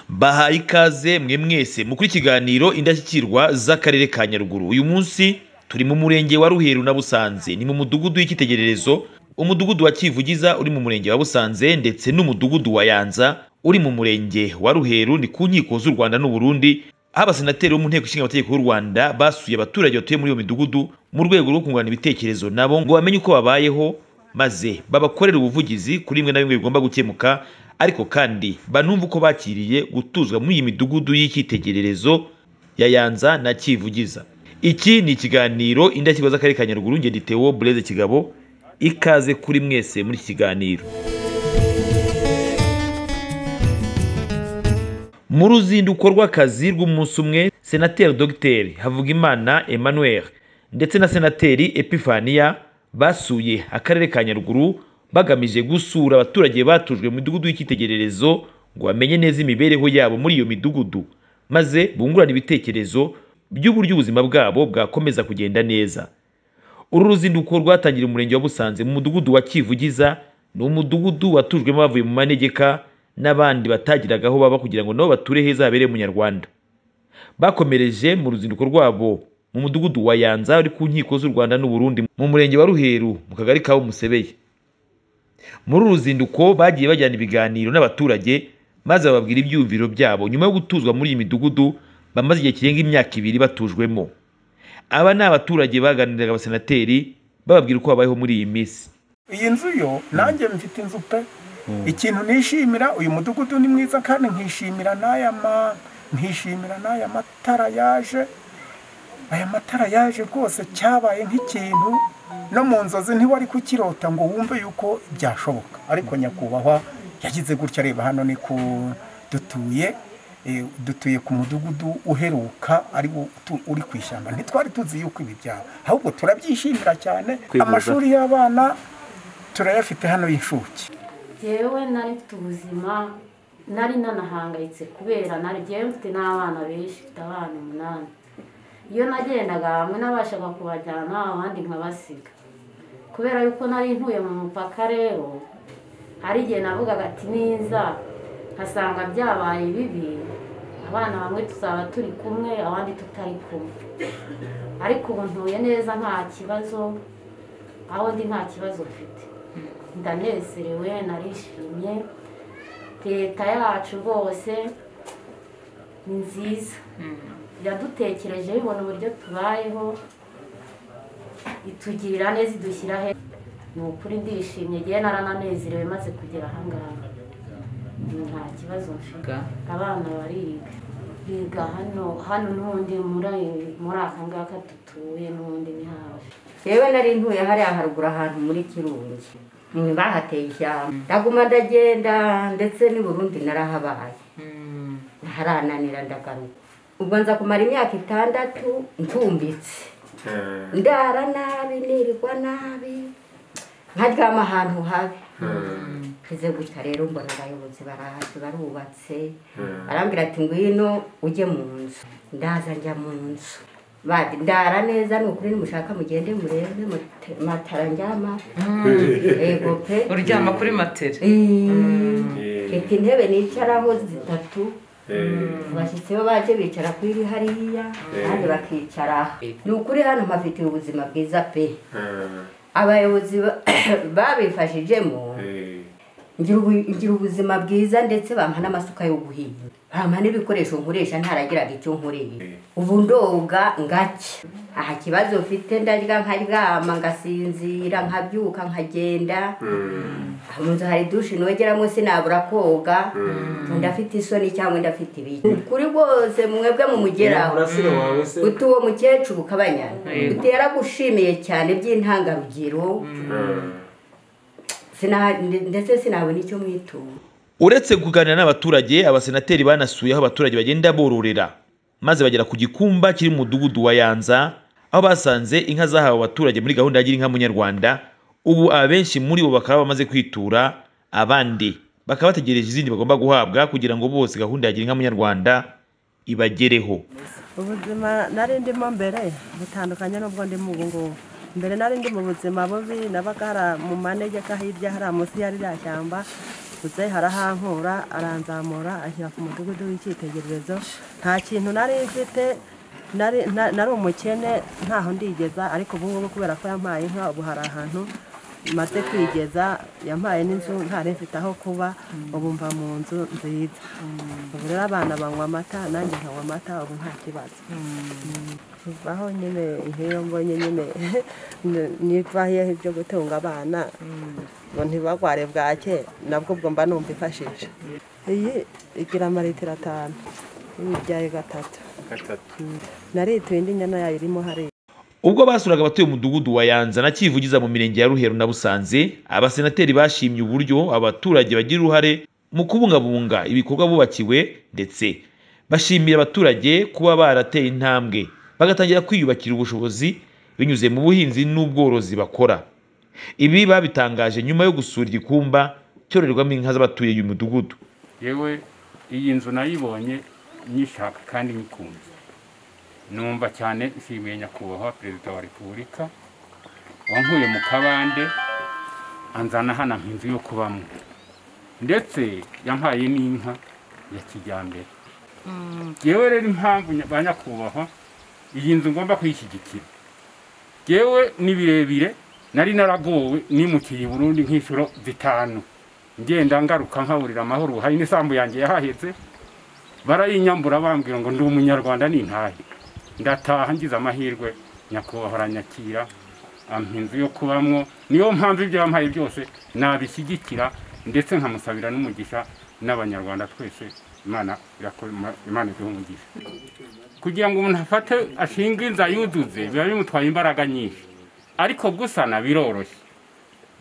bahaye ikaze mwe mwese mukuru ikiganiro indashyikirwa z'akarere ka Nyaruguru uyu munsi turi mu murenge wa Ruheru na Busanze ni mu mudugudu w'icyitegererezo umudugudu wa Kivugiza uri mu murenge wa Busanze ndetse n'umudugudu wa Yanza uri mu murenge wa Ruheru ni ku nkiko z'u Rwanda n'u Burundi aho abasenateri bo mu nteko ishinga amategeko y'u Rwanda basuye abaturage batuye muri iyo midugudu mu rwego rwo kungurana ibitekerezo nabo ngo bamenye uko babayeho maze babakorere ubuvugizi kuri bimwe na bimwe bigomba gukemuka ariko kandi banumve uko bakiriye gutuzwa muri iyi midugudu y'icyitegererezo ya Yanza na Kivugiza iki ni ikiganiro indashyikirwa z'akarere ka Nyaruguru nge ndi Theo Blaise Kigabo ikaze kuri mwese muri iki kiganiro mu ruzinduko rw'akazi rw'umunsi umwe senateri dr havugimana emmanuel ndetse na senateri epifania basuye akarere ka nyaruguru bagamije gusura abaturage batujwe mu midugudu y'icyitegererezo ngo bamenye neza imibereho yabo muri iyo midugudu maze bungurane ibitekerezo by'uburyo ubuzima bwabo bwakomeza kugenda neza uru ruzinduko rwatangiriye umurenge wa Busanze mu mudugudu wa Kivugiza ni umudugudu watujwemo bavuye mu manegeka n'abandi batagiraga aho baba kugira ngo nabo bature heza habereye umunyarwanda bakomereje mu ruzinduko rwabo mu mudugudu wa Yanza uri ku nkiko z'u Rwanda n'u Burundi mu murenge wa Ruheru mu kagari ka Musebeye muri uru ruzinduko bagiye bajyana ibiganiro n'abaturage maze bababwira ibyiyumviro byabo nyuma yo gutuzwa muri iyi midugudu bamaze igihe kirenga imyaka ibiri batujwemo aba ni abaturage baganiriraga abasenateri bababwira uko babayeho muri iyi minsi iyi nzu yo nanjye mfite inzu pe ikintu nishimira uyu mudugudu ni mwiza kandi nkishimira n'aya ma nkishimira n'aya matara yaje aya matara yaje rwose cyabaye nk'ikintu no mu nzozi ntiwari kukirota ngo wumve yuko byashoboka ariko nyakubahwa yagize gutya reba hano ni ku dutuye eh, dutuye ku mudugudu uheruka ari wo utu- uri ku ishyamba ntitwari tuzi yuko ibi byaba ahubwo turabyishimira cyane Kwihuza. amashuri y'abana turayafite hano y'inshuke yewe nari mfite ubuzima nari nanahangayitse kubera nari ngewe mfite n'abana benshi mfite abana umunani iyo nagendaga hamwe nabashaga kubajyana abandi nkabasiga kubera yuko nari ntuye mu mupaka rero hari igihe navugaga ati niza nkasanga byabaye bibi abana bamwe tuzaba turi kumwe abandi tutari kumwe ariko ubu ntuye neza nta kibazo aho ndi nta kibazo mfite ndanezerewe narishimye leta yacu rwose ni nziza iradutekereje ibona uburyo tubayeho itugirira neza idushyira he ni ukuri ndishimye ngewe narananezerewe maze kugera ahangaha Ubu nta kibazo mfite abana bariga biga hano hano n'ubundi muri muri aka ngaka dutuye n'ubundi ni hafi yewe nari ntuye hariya haruguru ahantu muri kirungi Mm, bahateye ishyamba ndaguma ndagenda ndetse n'i burundi narahabaye harananira ndagaruka ubwo nza kumara imyaka itandatu ncumbitse ndara nabi nirirwa nabi nkaryama ahantu habi ngize gutya rero mbona abayobozi barahazi barubatse arambwira ati ngwino ujye mu nzu ndaza njya mu nzu Bati, ndara neza ni ukuri nimushaka mugende murebe mute- matara njyama yego pe uryama kuri matera mfite intebe nicaraho zitatu abashyitsi bo baje bicara kuri iri hariya kandi bakicara aha. ni ukuri hano mpafitiye ubuzima bwiza pe abayobozi ba- babifashijemo ngira ubu- ngira ubuzima bwiza ndetse bampa n'amasuka yo guhinga bampa n'ibikoresho nkoresha ntaragiraga icyo nkoreye ubu ndoga ngake aha kibazo mfite ndarya nkaryama ngasinzira nkabyuka nkagenda mu nzu hari dushe nogeramo sinabura koga ndafite isoni cyangwa ndafite ibiki kuri rwose mwebwe mumugeraho umurasire wawe se uti uwo mukecuru kabanyana uti yaragushimiye cyane by'intangarugero Sina- ndetse sinabona icyo mwitura uretse kuganira n'abaturage abasenateri banasuye aho abaturage bagenda bororera maze bagera ku gikumba kiri mu mudugudu wa Yanza aho basanze inka zahawe abaturage muri gahunda ya gira inka munyarwanda ubu abenshi muri bo bakaba bamaze kwitura abandi bakaba bategereje izindi bagomba guhabwa kugira ngo bose gahunda ya gira inka munyarwanda ibagereho ubuzima nari ndimo mbere butandukanye n'ubwo ndimo ubu ngubu mbere nari ndi mu buzima bubi nabaga mu manegeka hirya hari munsi ya ririya shyamba gusa harahankura aranzamura ashyira ku mudugudu w'icyitegererezo nta kintu nari mfite nari umukene ntaho ndigeza ariko ubu ngubu kubera ko yampaye inka ubu hari ahantu maze kwigeza yampaye n'inzu ntari mfite aho kuba ubu mva mu nzu nziza ubu rero abana banywa amata nanjye nkanywa amata ubu nta kibazo aho nyine nk'iyo mbonye nyine nibahiyeho ibyo gutunga abana ngo ntibagware bwake nabwo ubwo mba numva ifashisha iyi igira amaritiro atanu y'ibyaye gatatu narituye indi nyana yayo irimo hariya ubwo basuraga abatuye umudugudu wa yanza na kivugiza mu mirenge ya ruhero na busanze abasenateri bashimye uburyo abaturage bagira uruhare mu kubungabunga ibikorwa bubakiwe ndetse bashimira abaturage kuba barateye intambwe bagatangira kwiyubakira ubushobozi binyuze mu buhinzi n'ubworozi bakora ibi babitangaje nyuma yo gusura igikumba cyororerwamo inka z'abatuye uyu mudugudu yewe iyi nzu nayibonye nyishaka kandi nyikunze numva cyane nshimiye nyakubahwa perezida wa repubulika wankuye mu kabande anzana hano nk'inzu yo kubamo ndetse yampaye n'inka ya kijyambere yewe rero impamvu ba nyakubahwa iyi nzu ngomba kuyishyigikira yewe ni birebire nari naragowe nimukiye i burundi nk'inshuro zitanu ngenda ngaruka nkaburira amahoro hari n'isambu yanjye yahahetse barayinyambura bambwira ngo ndi umunyarwanda ni ntahe ndataha ngize amahirwe nyakubahwa aranyakira ampa inzu yo kubamwo niyo mpamvu ibyo yampaye byose nabishyigikira ndetse nkamusabira n'umugisha n'abanyarwanda twese imana iduha umugisha kugira ngo umuntu afate ashinga inzu ayuzuze biba bimutwaye imbaraga nyinshi ariko gusana biroroshye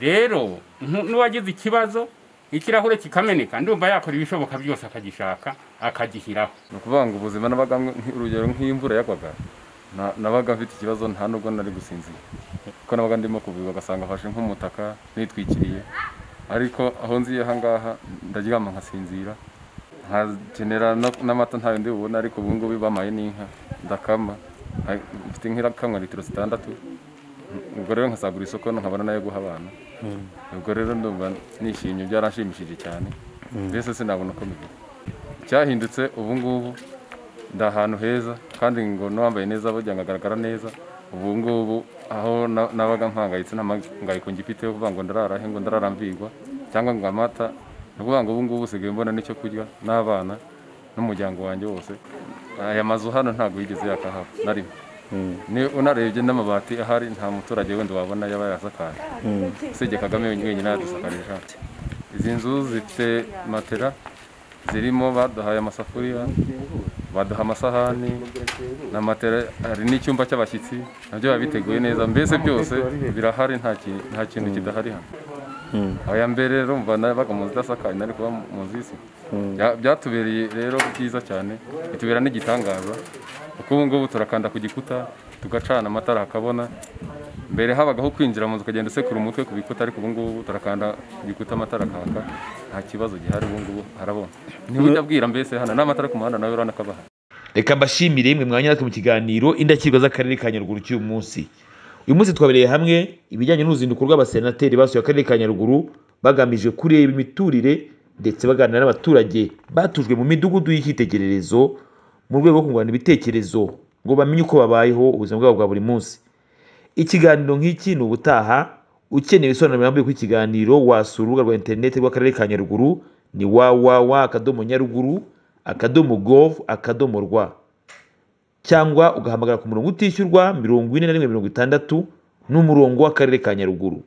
rero n'uwagize ikibazo ikirahure kikameneka ndumva yakora ibishoboka byose akagishaka akagihiraho ni ukuvuga ngo ubuzima nabaga urugero nk'imvura yagwaga nabaga mfite ikibazo nta nubwo nari gusinzira kuko nabaga ndimo kubiba ugasanga afashe nk'umutaka nitwikiriye ariko aho nziye aha ngaha ndaryama nkasinzira nkakenera n'amata ntayo ndi bubone ariko ubu ngubu bamaye n'inka ndakama mfite nk'irakamwa litiro zitandatu ubwo rero nkasagura isoko nkabona nayo guha abana ubwo rero ndumva nishimye byaranshimishije cyane mbese sinabona uko mbivuga cyahindutse ubu ngubu ndi ahantu heza kandi ngo n'uwambaye neza burya nkagaragara neza ubu ngubu aho nabaga mpangayitse nta mpangayiko ngifiteho kuvuga ngo ndarara he ngo ndararambirwa cyangwa ngo amata ni ukuvuga ngo ubu ngubu usigaye mbona n'icyo kurya n'abana n'umuryango wanjye wose aya mazu hano ntabwo yigeze yakahaba narimo unarebye n'amabati ahari nta muturage wenda wabona yaba yasakaye usibye kagame wenyine yadusakarije izi nzu zifite matera zirimo baduhaye amasafuriya baduha amasahani na matera hari n'icyumba cy'abashyitsi nabyo biba biteguye neza mbese byose birahari nta kintu kidahari hano aya mbere rero mva nabaga mu nzu idasakaye nari kuba mu nzu y'isi byatubereye rero byiza cyane bitubera n'igitangaza kuko ubu ngubu turakanda ku gikuta tugacana amatara hakabona mbere habaga kwinjira mu nzu ukagenda usekura umutwe ku bikuta ariko ubu ngubu turakanda ku gikuta amatara akaka nta kibazo gihari ubu ngubu harabona ntibujya abwira mbese hano n'amatara ku muhanda nawe urabona ko abahari reka mbashimire mwe mwanya natwe mu kiganiro indakirwa z'akarere ka nyaruguru cy'uyu munsi uyu munsi twabereye hamwe ibijyanye n'uruzinduko rw'abasenateri basuye akarere ka nyaruguru bagamije kureba imiturire ndetse baganira n'abaturage batujwe mu midugudu y'icyitegererezo mu rwego rwo kungurana ibitekerezo ngo bamenye uko babayeho ubuzima bwabo bwa buri munsi ikiganiro nk'iki ni ubutaha ukeneye ibisobanuro birambuye ku ikiganiro wasura urubuga rwa interineti rw'akarere ka nyaruguru ni www akadomo nyaruguru akadomo gov akadomo rwa cyangwa ugahamagara ku murongo utishyurwa mirongo ine na rimwe mirongo itandatu n'umurongo w'akarere ka nyaruguru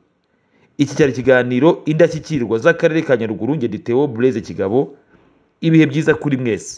iki cyari ikiganiro indashyikirwa z'akarere ka nyaruguru ngediteo bureze kigabo ibihe byiza kuri mwese